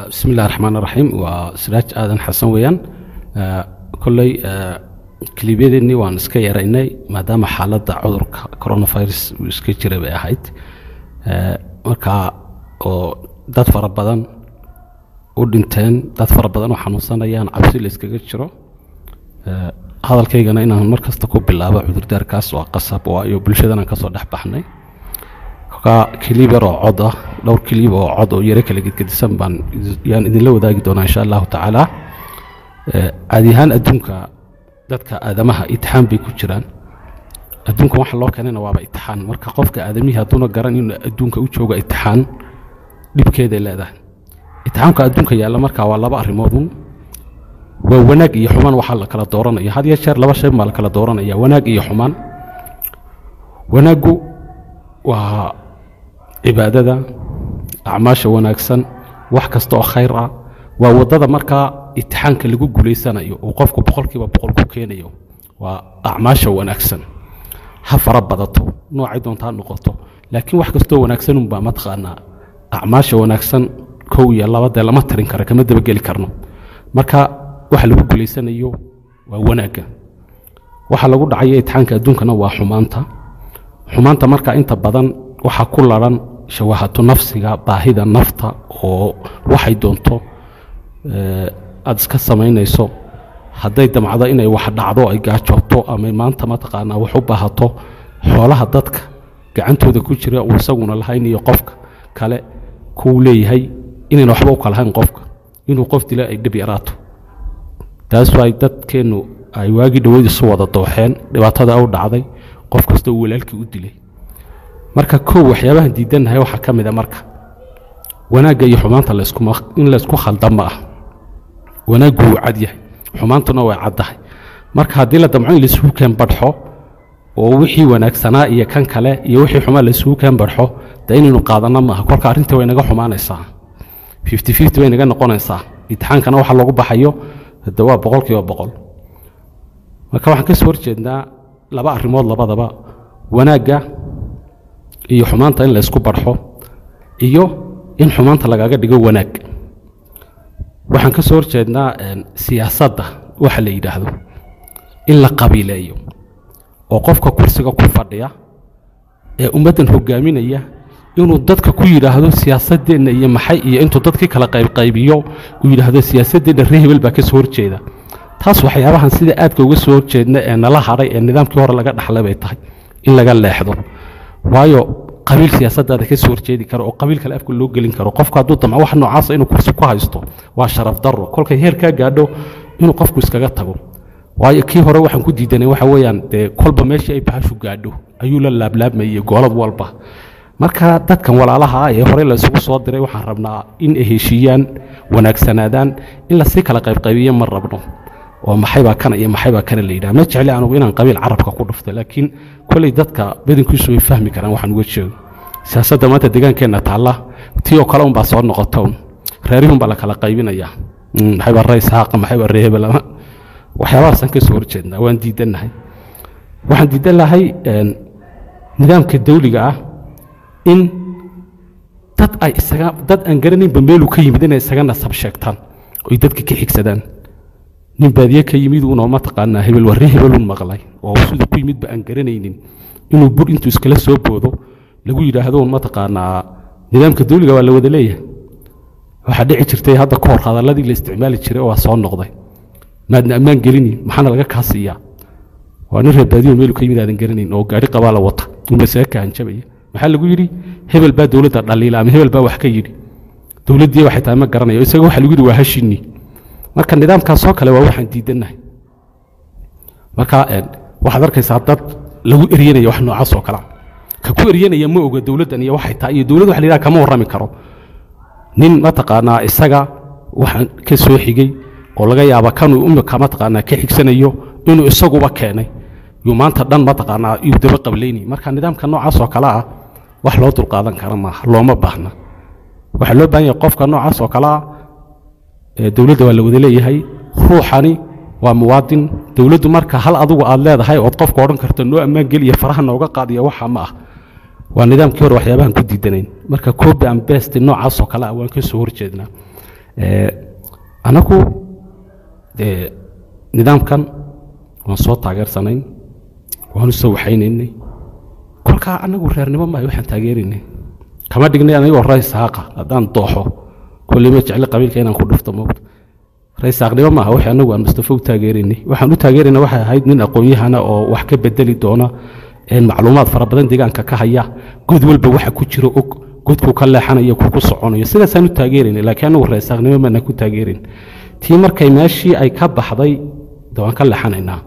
bismi illahi raxmaan raxiim waa siraaj aadan xasan weeyaan kolley kiliibyadeennii waan iska yaraynay maadaama xaaladda cudurka coronavirus uu iska jira bay ahayd markaa oo dad fara badan u dhinteen dad fara badan oo xanuunsanayaan cabsi la iskaga jiro hadalkaygana inaan mar kasta ku bilaabo cudurdaarkaas waa qasab waayo bulshadan aan kasoo dhex baxnay kolkaa kiliib yar oo cod ah dhowr kiliib oo cod oo yaro kala gedgedisan baan yaan idinla wadaagi doonaa insha allahu tacaala caadi ahaan adduunka dadka aadamaha itixaan bay ku jiraan adduunkan waxa loo keenayna waaba itixaan marka qofka aadamihii hadduuna garan inuu adduunka u jooga itixaan dhibkeeday leedahay itixaamka adduunka yaalla markaa waa laba arrimoodun waa wanaag iyo xumaan waxaa la kala dooranaya had iyo jeer laba shay baa la kala dooranaya wanaag iyo xumaan wanaaggu waa cibaadada acmaasha wanaagsan wax kasta oo khayr ah waa waddada markaa itixaanka lagu guulaysanayo uu qofku boqolkiiba boqol ku keenayo waa acmaasha wanaagsan ha fara badato noocay doontaa noqoto laakiin wax kastoo wanaagsanunbaa mataqaanaa acmaasha wanaagsan kow iyo laba dee lama tarin kara kama dabageli karno marka waxa lagu guulaysanayo waa wanaagga waxa lagu dhacayo itixaanka adduunkana waa xumaanta xumaanta marka inta badan waxaa ku laran shawahatu nafsiga baahida nafta oo waxay doonto aada iska samaynayso hadday damcdo inay wax dhacdo ay gaajooto ama maanta mataqaanaa wax u baahato xoolaha dadka gacantooda ku jira uu isaguna lahayn iyo qofka kale kuu leeyahay inayna waxba u kalahayn qofka inuu qof dila ay dhib yaraato taas waay dadkeennu ay waagii dhaweyd isu wada dooxeen dhibaatada u dhacday qof kasta uu walaalkii u dilay marka kow waxyaabahan diidannahay waxaa ka mid a marka wanaagga iyo xumaanta in laysku khalda ma ah wanaaggu wuu cad yahay xumaantuna way caddahay marka haddii la damco in laisugu keen badxo oo wixii wanaagsanaa iyo kan kale iyo wixii xumaa laisugu keen badxo dee inaynu qaadanno maaha kolka arrintii way naga xumaanaysaa fifty fifty bay naga noqonaysaa imtixaankana waxa loogu baxayo de waa boqol kiiba boqol marka waxaan ka soo horjeednaa laba arrimood labadaba wanaagga iyo xumaanta in laysku barxo iyo in xumaanta lagaga dhigo wanaag waxaan ka soo horjeednaa siyaasadda waxa la yidhaahdo in la qabiileeyo oo qofka kursiga ku fadhiya ee ummaddan hogaaminaya inuu dadka ku yidhaahdo siyaasadeenna iyo maxay iyo intuu dadkii kala qaybqaybiyo uu yidhaahdo siyaasadeenna ree hebel baa ka soo horjeeda taas waxyaabahan sida aadka uga soo horjeedna ee nala hadhay ee nidaamkii hore laga dhaxlay bay tahay in laga leexdo waayo qabiil siyaasadaada ka soo horjeedi karo oo qabiil kale afka loo gelin karo qofku hadduu damco wax noocaasa inuu kursi ku haysto waa sharaf darro kolkay heer kaa gaadho inuu qofku iskaga tago waayo kii hore waxaan ku diidanay waxa weeyaan dee kolba meeshii ay bahashu gaadho ayuu la laablaabmayey goolad walba marka dadkan walaalaha ah ee hore laysugu soo diray waxaan rabnaa in ay heshiiyaan wanaagsanaadaan in lasii kala qaybqaybiyo ma rabno oo maxaybaa kana iyo maxaybaa kana la yidhaha ma jecli anugu inaan qabiil carabka ku dhufto laakiin koley dadka badankiisu way fahmi karaan waxaan uga jeego siyaasadda maanta deegaankeenna taalla tii oo kale unbaa soo noqota un reerihun baa la kala qaybinayaa maxaybaa rays haaqa maxaybaa reehebelama waxyaabahaasaan ka soo horjeednaa waan diidannahay waxaan diidan lahay nidaamka dawliga ah in dad ay isaga dad aan garanaynba meeluu ka yimid inay isaga nasab sheegtaan oy dadka ka xigsadaan nin baadiye ka yimid unoo mataqaanaa hebel warre hebelun maqlay oo siduu ku yimidba aan garanaynin inuu bur intuu iskala soo boodo lagu yidhaahdo un mataqaanaa nidaamka dawliga waa la wada leeyahay waxaa dhici jirtay hadda ka hor hadalladii la isticmaali jiray oo waa soo noqday maadna ammaan gelini maxaana laga kaa siiyaa waa nin reer baadiyo meelu ka yimid aadan garanayn oo gaari qabaa la wata uu masaga kahanjabaya maxaa lagu yidhi hebel baa dowladda dhaliila ama hebel baa wax ka yidhi dowladdii waxay tahay ma garanayo isaga waxa lagu yidhi waa hashini marka nidaamkaasoo kale waa waxaan diidannahay marka waxaad arkaysaa dad lagu eryanaya wax noocaas oo kalea ka ku eryanaya ma oga dowladdan iyo waxay tahay iyo dowladda waxa la yidhaha kama warrami karo nin mataqaanaa isaga waxaan ka soo xigey oo laga yaaba kanuu imika mataqaanaa ka xigsanayo inuu isaguba keenay yuu maanta dhan mataqaanaa yuu daba qablayni marka nidaamka noocaas oo kale ah wax loo dulqaadan kara maaha looma baahna waxaa loo baahan yahay qofka noocaas oo kale ah dowladda waa la wada leeyahay ruuxani waa muwaadin dowladdu marka hal adugu aad leedahay ood qofka odhan karto noo ammaan geliya faraha nooga qaadiya waxa ma ah waa nidaamkii hore waxyaabahan ku diidanayn marka copy and best noocaas oo kale ah waan ka soo horjeednaa Eh, anagu dee nidaamkan waan soo taageersanayn waanu soo waxaynaynay kolkaa anagu reernimo maayo waxaan taageeraynay kama dhignay anigoo raysaaqa haddaan dooxo kolley ma jecli qabiilka inaan ku dhufto moogta raysaaqnimo maaha wixii anagu aan mustafa u taageeraynay waxaan u taageeraynay waxay ahayd nin aqoon-yahana oo wax ka bedeli doona een macluumaad fara badan deegaanka ka haya god walba waxa ku jiro og godku ka leexanayo ku ku soconayo sidaasaan u taageeraynay laakiin anagu raysaaqnimo maana ku taageerin tii markay meeshii ay ka baxday de waan ka leexanaynaa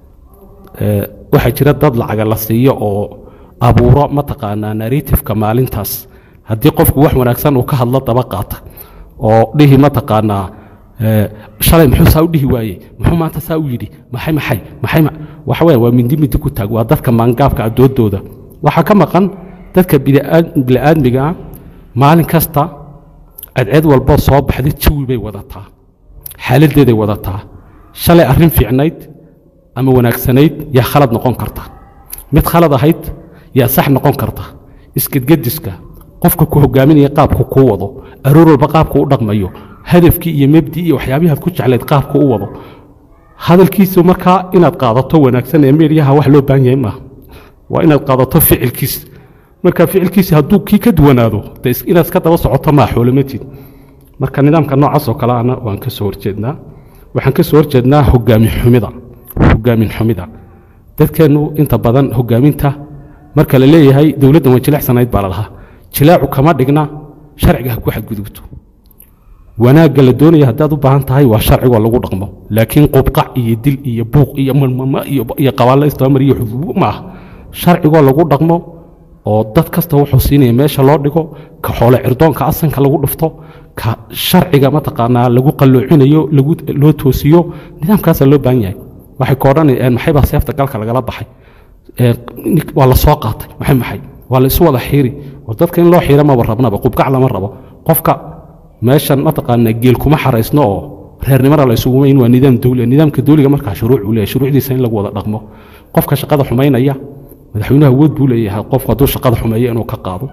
Ee, waxaa jira dad lacaga la siiyo oo abuuro mataqaanaa narratifeka maalintaas haddii qofku wax wanaagsan uu ka hadlo daba qaata oo dhihi mataqaanaa ee, shalay muxuu saa u dhihi waaye muxuu maanta saa u yidhi maxay maxay maxay ma- waxa weya waa mindi mindi ku taag waa dadka maangaabka adoodooda waxaa ka maqan dadka bini'aad- bini'aadmiga ah maalin kasta cadceed walboo soo baxda jawi bay wadataa xaaladeeday wadataa shalay arrin fiicnayd ama wanaagsanayd yaa khalad noqon karta mid khalad ahayd yaa sax noqon karta isgedgediska qofka ku hogaaminaya qaabku kuu wado aroor walba qaabku u dhaqmayo hadafkii iyo mebdii iyo waxyaabihaad ku jeclayd qaabku u wado hadalkiisu markaa inaad qaadato wanaagsan ee meeryaha wax loo baahan yahay maaha waa inaad qaadato ficilkiis marka ficilkiisi hadduu kii ka duwanaado de is- inaad iska daba socoto maa xoolamatid marka nidaamka noocaas oo kale ana waan ka soo horjeednaa waxaan ka soo horjeednaa hogaamin xumida hogaamin xumida dadkeennu inta badan hogaaminta marka la leeyahay dowladdan waa jilecsanayd baa la lahaa jilaacu kama dhigna sharciga ha ku xadgudubto wanaagga la doonaya haddaad u baahan tahay waa sharcigoo lagu dhaqmo laakiin qubqac iyo dil iyo buuq iyo marmama iyo iyo qabaallo isdabamar iyo xuduubo ma ah sharcigoo lagu dhaqmo oo dad kasta wuxuu siinaya meesha loo dhigo ka xoole cirdoonka asanka lagu dhufto ka sharciga mataqaanaa lagu qalloocinayo lagu loo toosiyo nidaamkaasaa loo baahan yahay waxay ka odhanayaan maxay baa seefta galka lagala baxay Ee, nik- waa la soo qaatay maxay maxay waa la isu wada xiiri oo dadka in loo xiira maba rabnaba qubkac lama rabo qofka meeshan mataqaanaa geel kuma xaraysno oo reernimada la isugu mayn waa nidaam dowli nidaamka dowliga markaa shuruuc uu leeyahay shuruucdiisa in lagu wada dhaqmo qofka shaqada xumaynaya madaxweynuhu awood buu leeyahay qofku hadduu shaqada xumeeyo inuu ka qaado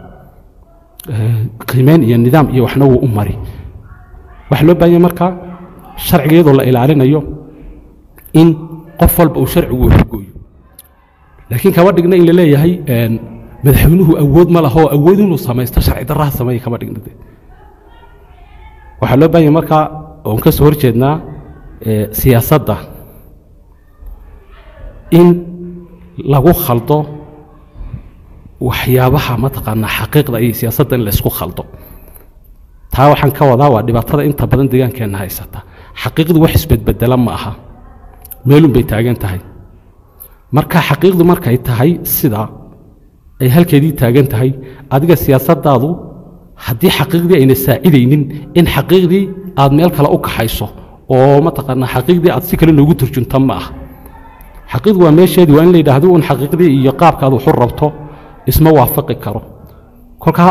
Ee, qiimeyn iyo nidaam iyo waxna wuu u mari waxaa loo baahan yahay markaa sharciga iyadoo la ilaalinayo in qof walba uu sharcigu waxgooyo laakiin kama dhigna in la leeyahay een, madaxweynuhu awood ma laha oo awood inuu samaysto sharci darraha sameeya kama dhigna de waxaa loo baahan yahay markaa oon ka soo horjeednaa ee, siyaasadda in lagu khaldo waxyaabaha mataqaanaa xaqiiqda iyo siyaasadda in laysku khaldo taa waxaan ka wadaa waa dhibaatada inta badan deegaankeenna haysata xaqiiqdu wax isbedbedela ma aha meelun bay taagan tahay marka xaqiiqdu markay tahay sida ay halkeedii taagan tahay adiga siyaasaddaadu haddii xaqiiqdii ayna saacidaynin in xaqiiqdii aad meel kale u kaxayso oo mataqaanaa xaqiiqdii aad si kale noogu turjunta ma ah xaqiiqdu waa meesheedii waa in la yidhaahdo un xaqiiqdii iyo qaabkaad waxu rabto isma waafaqi karo kolkaa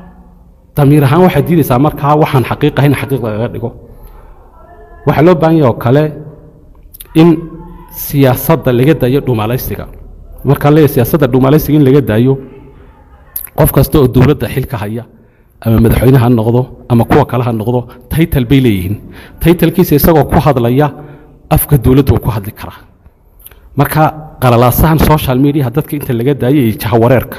damiir ahaan waxaad diidaysaa markaa waxaan xaqiiq ahayn xaqiiq lagaga dhigo waxaa loo baahan yahay oo kale in siyaasadda laga daayo dhumalaysiga markaan leeyahay siyaasadda dhumalaysiga in laga daayo qof kasta oo dowladda xilka haya ama madaxweyne ha noqdo ama kuwa kale ha noqdo taytal bay leeyihiin taytalkiisa isagoo ku hadlaya afka dowladda uu ku hadli karaa marka qalalaasahan social mediaha dadka inta laga daayay iyo jahawareerka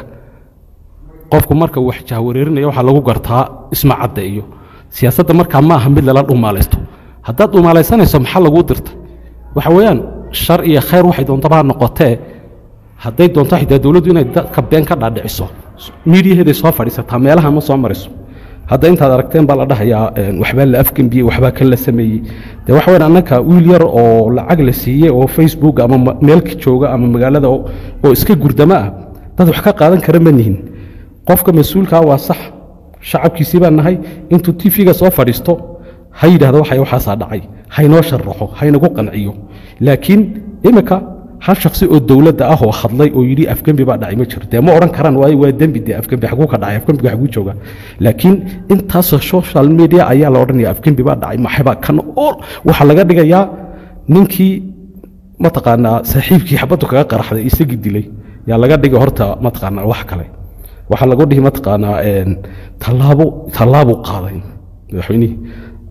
qofku marka uu wax jahawareerinaya waxaa lagu gartaa isma caddeeyo siyaasadda markaa ma aha mid lala dhumaalaysto haddaad dhumaalaysanayso maxaa laguu dirtay waxa weeyaan shar iyo khayr waxay doontaba ha noqotee hadday doonto xitaa dowladdu inay dadka been ka dhaadhiciso miidiyaheeday soo fadhiisataa meelaha ma soo mariso hadda intaad aragteen baa la dhahayaa een, waxbaa la afgembiyey waxbaa kan la sameeyey de waxa weyan annaka wiil yar oo lacag la siiyey oo facebook ama ma- meelka jooga ama magaalada oo oo iska gurdama ah dad wax ka qaadan kara ma nihin qofka mas-uulkaa waa sax shacabkiisii baan nahay intuu tv-ga soo fadhiisto ha yidhahdo waxay waxaasaa dhacay haynoo sharaxo haynagu qanciyo laakiin imika hal shaksi oo dowladda ah oo hadlay oo yidhi afgembi baa dhacay ma jiro dee ma odhan karaan waayo waa dembi dee afgembi xaguu ka dhacay afgembiga xaguu jooga laakiin intaasoo social media ayaa la odhanaya afgembi baa dhacay maxaybaa kan oo waxaa laga dhigayaa ninkii mataqaanaa saaxiibkii xabaddu kaga qaraxday isagii dilay yaa laga dhigay horta mataqaanaa wax kale waxaa lagu dhihi mataqaanaa een, tallaabo tallaabuu qaaday madaxweynihii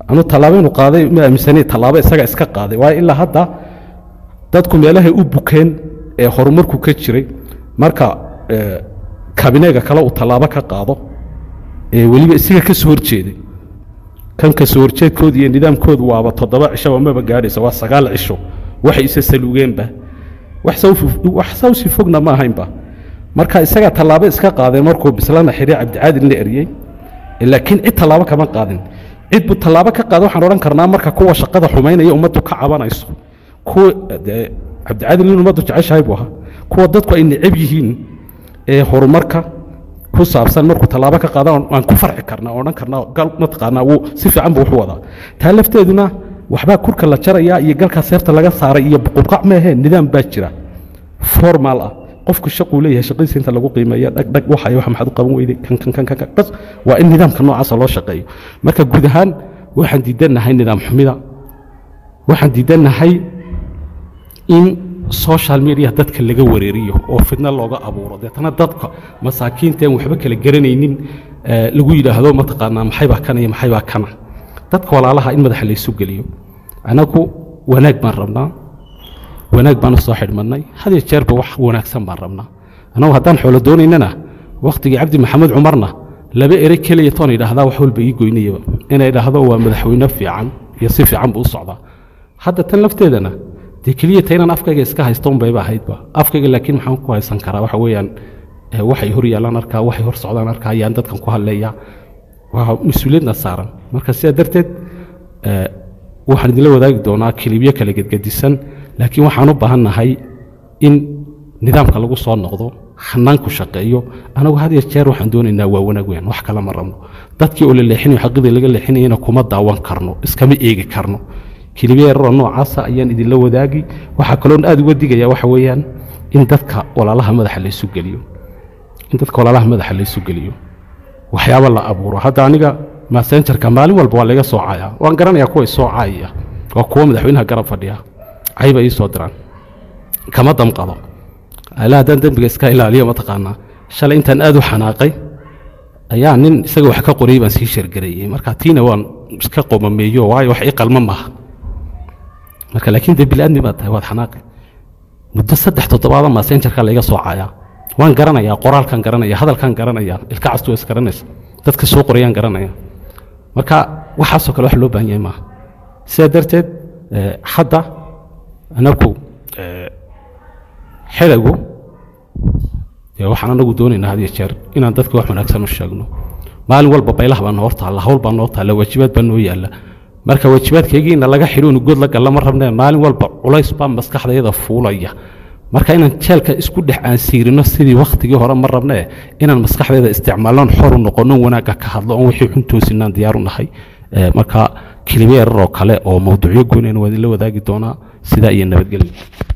anu tallaabo inuu qaaday ma aaminsanay tallaabo isaga iska qaaday waayo ilaa hadda dadku meelahay u bukeen ee horumarku ka jiray marka eh, kabineega kale uu tallaabo ka qaado ee weliba isaga ka soo horjeeday kan ka soo horjeedkooda iyo nidaamkoodu waaba toddoba cishoba maba gaadhaysa waa sagaal cisho waxay isa saluugeenba wax saw- wax sawsi fogna ma ahaynba marka isagaa tallaabo iska qaadeen markuu bislana xidhi cabdicaadilna eryey laakiin cid tallaabo kama qaadin cid buu tallaabo ka qaada waxaan odhan karnaa marka kuwa shaqada xumaynaya ummaddu ka cabanayso kuwa dee cabdicaadil in ummaddu jeceshahay buu ahaa kuwa dadku ay necab yihiin ee horumarka ku saabsan markuu tallaabo ka qaada waan ku farci karnaa oo odhan karnaa gal mataqaanaa wuu si fiican buu wuxu wadaa taa lafteeduna waxbaa kurka la jarayaa iyo galkaa seefta laga saaray iyo buqubqac meehee nidaam baa jira formal ah qofku shaquu leeyahay shaqadiisa inta lagu qiimeeya dhag dhag waxay wax maxaad u qaban weyday kan kan kan kan kan bas waa in nidaamka noocaasa loo shaqeeyo marka guud ahaan waxaan diidannahay nidaam xumida waxaan diidannahay in social media dadka laga wareeriyo oo fidno looga abuuro deetana dadka masaakiinta aan waxba kala garanaynin eh, lagu yidhaahdo mataqaanaa maxaybaa kana iyo maxaybaa kana dadka walaalaha in madaxa laysu geliyo anagu wanaag baan rabnaa wanaag baan u soo xidhmannay had iyo jeerba wax wanaagsan baan rabnaa annagu haddaan xoolo doonaynana wakhtigii cabdi maxamed cumarna laba ere keliya toon idhaahdaa wax walba ii goynayaba inay idhaahdo waa madaxweyne fiican iyo si fiican buu u socdaa hadda tan lafteedana dee keliya ta inaan afkayga iska haysto unbayba ahaydba afkayga laakiin maxaan ku haysan karaa waxa weeyaan eh, waxay hor yaalaan arkaa waxay hor socdaan arkaa ayaan dadkan ku hadleeyaa waa mas-uuliyadna saaran marka sidaa darteed eh, waxaan idinla wadaagi doonaa kilibyo kala gedgedisan laakiin waxaan u baahannahay in nidaamka lagu soo noqdo hanaanku shaqeeyo anagu had iyo jeer waxaan doonaynaa waa wanaag weyn wax kale ma rabno dadkii oo la leexinayo xaqidii laga leexinayana kuma daawan karno iskama eegi karno kilibyo yararoo noocaasa ayaan idinla wadaagi waxaa kaloon aad uga digaya waxa weeyaan in dadka walaalaha madaxa laysu geliyo in dadka walaalaha madaxa laysu geliyo waxyaaba la abuuro hadda aniga masenjarka maalin walba waa laga soo caaya waan garanayaa kuwa soo caayaya waa kuwa madaxweynaha garab fadhiya cayba ii soo diraan kama damqado ala haddaan dembiga iska ilaaliyo mataqaanaa shalay intaan aad u xanaaqay ayaa nin isaga wax ka qoriyey baan sii shargareeyey marka tiina waan iska qomameeyo waayo wax ii qalma maaha marka laakiin dee bili-aadmi baad tahay waad xanaaqi muddo saddex toddobaada masenjarka layga soo caayaa waan garanayaa qoraalkan garanaya hadalkan garanaya ilka castu waa isgaranaysa dadka soo qorayaan garanaya marka waxaasoo kale wax loo baahan yahay maaha sidaa darteed eh, hadda anagu eh, xelagu dee waxaan anagu doonaynaa had iyo jeer inaan dadka wax wanaagsan u sheegno maalin walba baylaha baa noo taalla hawl baa noo taalla waajibaad baa noo yaalla marka waajibaadkaygiina laga xidho inu good la galla ma rabnee maalin walba culays baa maskaxdayada fuulaya marka inaan jeelka isku dhex aansiirino sidii wakhtigii hore ma rabnee inaan maskaxdayda isticmaalon xoru noqono wanaagga ka hadlo oon wixii xun toosinaan diyaaru nahay Eh, marka kelibo yararoo kale oo mawduucyo goynayna waa idinla wadaagi doonaa sidaa iyo nabadgelyo